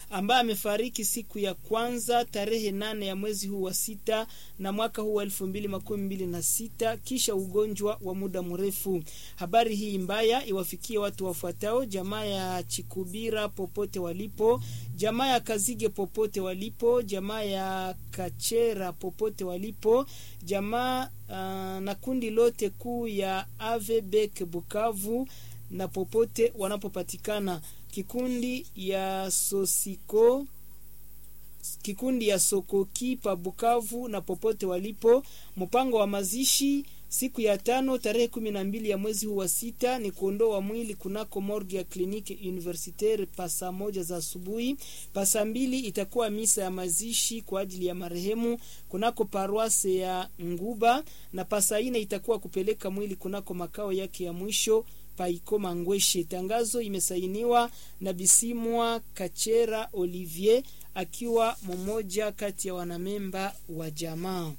ambaye amefariki siku ya kwanza tarehe nane ya mwezi huu wa sita na mwaka huu wa elfu mbili makumi mbili na sita kisha ugonjwa wa muda mrefu. Habari hii mbaya iwafikie watu wafuatao: jamaa ya Chikubira popote walipo, jamaa ya Kazige popote walipo, jamaa ya Kachera popote walipo, jamaa uh, na kundi lote kuu ya Avebek Bukavu na popote wanapopatikana, kikundi ya Sosiko kikundi ya Sokoki pa Bukavu na popote walipo. Mpango wa mazishi siku ya tano tarehe kumi na mbili ya mwezi huu wa sita ni kuondoa mwili kunako morgue ya kliniki universitaire pa saa moja za asubuhi. Pa saa mbili itakuwa misa ya mazishi kwa ajili ya marehemu kunako paroise ya Nguba, na pa saa ine itakuwa kupeleka mwili kunako makao yake ya mwisho Paikoma Ngweshe. Tangazo imesainiwa na Bisimwa Kachera Olivier akiwa mmoja kati ya wanamemba wa jamaa.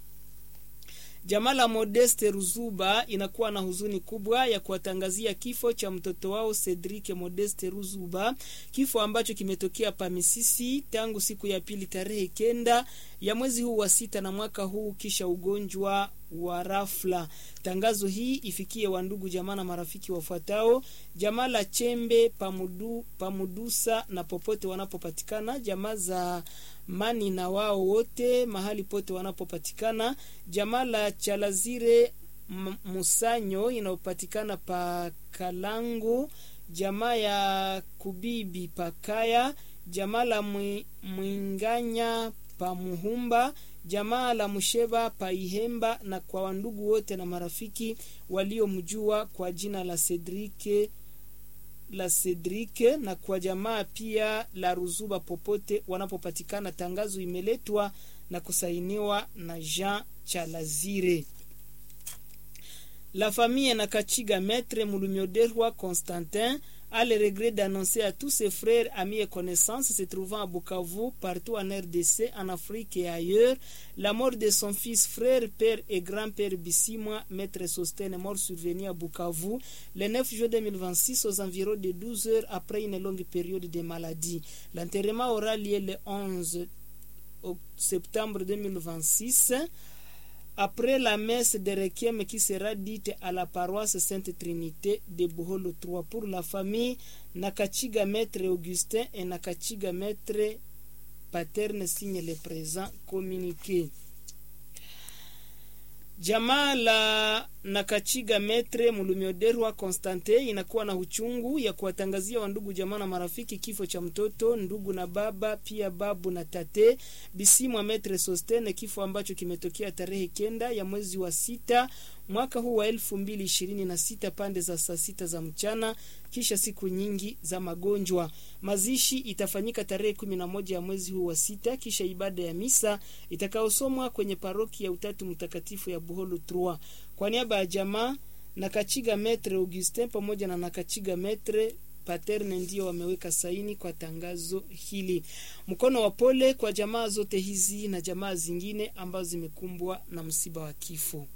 Jamaa la Modeste Ruzuba inakuwa na huzuni kubwa ya kuwatangazia kifo cha mtoto wao Cedric Modeste Ruzuba, kifo ambacho kimetokea Pamisisi tangu siku ya pili tarehe kenda ya mwezi huu wa sita na mwaka huu, kisha ugonjwa wa rafla. Tangazo hii ifikie wandugu jamaa na marafiki wafuatao: jamaa la Chembe Pamudu, Pamudusa na popote wanapopatikana, jamaa za mani na wao wote mahali pote wanapopatikana, jamaa la Chalazire Musanyo inayopatikana pa Kalangu, jamaa ya Kubibi Pakaya, jamaa la Mwinganya pa Muhumba, jamaa la Musheba pa Ihemba, na kwa wandugu wote na marafiki waliomjua kwa jina la Cedric la Cedric na kwa jamaa pia la Ruzuba popote wanapopatikana. Tangazo imeletwa na kusainiwa na Jean Chalazire. La famille na Kachiga Maître Mulumioderwa Constantin a le regret d'annoncer à tous ses frères, amis et connaissances se trouvant à Bukavu, partout en RDC, en Afrique et ailleurs, la mort de son fils, frère, père et grand-père Bissimwa, maître Sostène, mort survenu à Bukavu le 9 juillet 2026 aux environs de 12 heures après une longue période de maladie. L'enterrement aura lieu le 11 septembre 2026 après la messe de requiem qui sera dite à la paroisse Sainte Trinité de Boholo 3 pour la famille Nakachiga Maître Augustin et Nakachiga Maître Paterne signe le présent communiqué. Jamaa la Nakachiga Metre Mulumioderwa Constante inakuwa na uchungu ya kuwatangazia wandugu jamaa na marafiki kifo cha mtoto ndugu na baba pia babu na tate Bisimwa Metre Sostene, kifo ambacho kimetokea tarehe kenda ya mwezi wa sita mwaka huu wa elfu mbili ishirini na sita pande za saa sita za mchana, kisha siku nyingi za magonjwa. Mazishi itafanyika tarehe kumi na moja ya mwezi huu wa sita, kisha ibada ya misa itakayosomwa kwenye paroki ya Utatu Mtakatifu ya Buholu Trua. Kwa niaba ya jamaa Nakachiga Metre Augustin pamoja na Nakachiga Metre Paterne ndio wameweka saini kwa tangazo hili. Mkono wa pole kwa jamaa zote hizi na jamaa zingine ambazo zimekumbwa na msiba wa kifo.